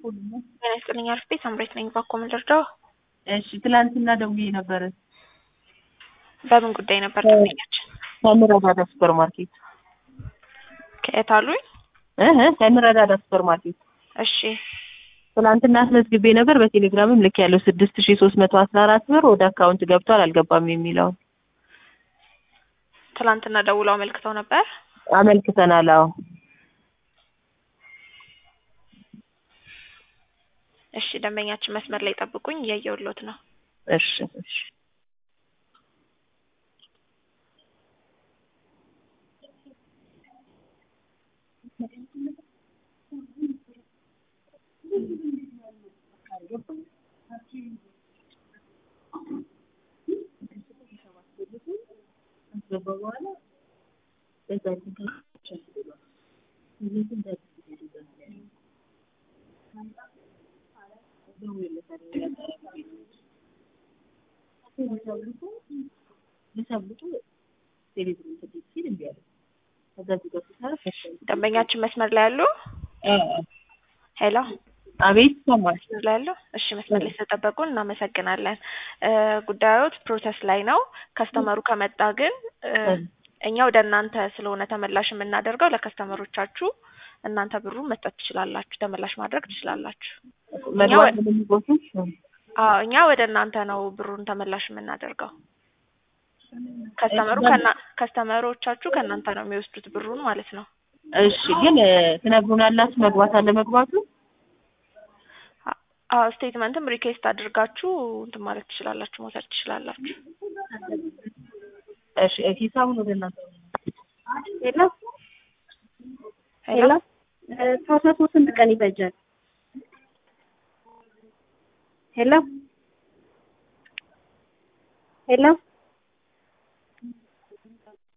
ጤና ይስጥልኝ አርፌ ሳምሬት ነኝ። ባኮ ምን ልርዳው? እሺ ትላንትና ደውዬ ነበረ። በምን ጉዳይ ነበር ደንበኛችን? ከምረዳዳ ሱፐር ማርኬት ከየት አሉኝ? እህ ከምረዳዳ ሱፐር ማርኬት እሺ ትላንትና አስመዝግቤ ነበር። በቴሌግራምም ልክ ያለው ስድስት ሺ ሶስት መቶ አስራ አራት ብር ወደ አካውንት ገብቷል አልገባም የሚለውን ትላንትና ደውለው አመልክተው ነበር። አመልክተናል። አዎ እሺ ደንበኛችን መስመር ላይ ጠብቁኝ፣ እያየሁሎት ነው። እሺ እሺ ደንበኛችን መስመር ላይ ያሉ ሄሎ አቤት ይሰማል። መስመር ላይ ያሉ እሺ፣ መስመር ላይ ስለጠበቁን እናመሰግናለን። ጉዳዮት ፕሮሰስ ላይ ነው። ከስተመሩ ከመጣ ግን እኛ ወደ እናንተ ስለሆነ ተመላሽ የምናደርገው ለከስተመሮቻችሁ እናንተ ብሩን መስጠት ትችላላችሁ፣ ተመላሽ ማድረግ ትችላላችሁ። መግባት ለሚቦቱ አዎ እኛ ወደ እናንተ ነው ብሩን ተመላሽ የምናደርገው። ከስተመሩ ከና ከስተመሮቻችሁ ከእናንተ ነው የሚወስዱት ብሩን ማለት ነው። እሺ ግን ትነግሩናላችሁ መግባት አለ መግባቱ አዎ ስቴትመንትም ሪኩዌስት አድርጋችሁ እንትን ማለት ትችላላችሁ፣ መውሰድ ትችላላችሁ። እሺ ሂሳቡን ወደ እናንተ ሄሎ ሄሎ ፕሮሰሱ ስንት ቀን ይፈጃል? ሄሎ ሄሎ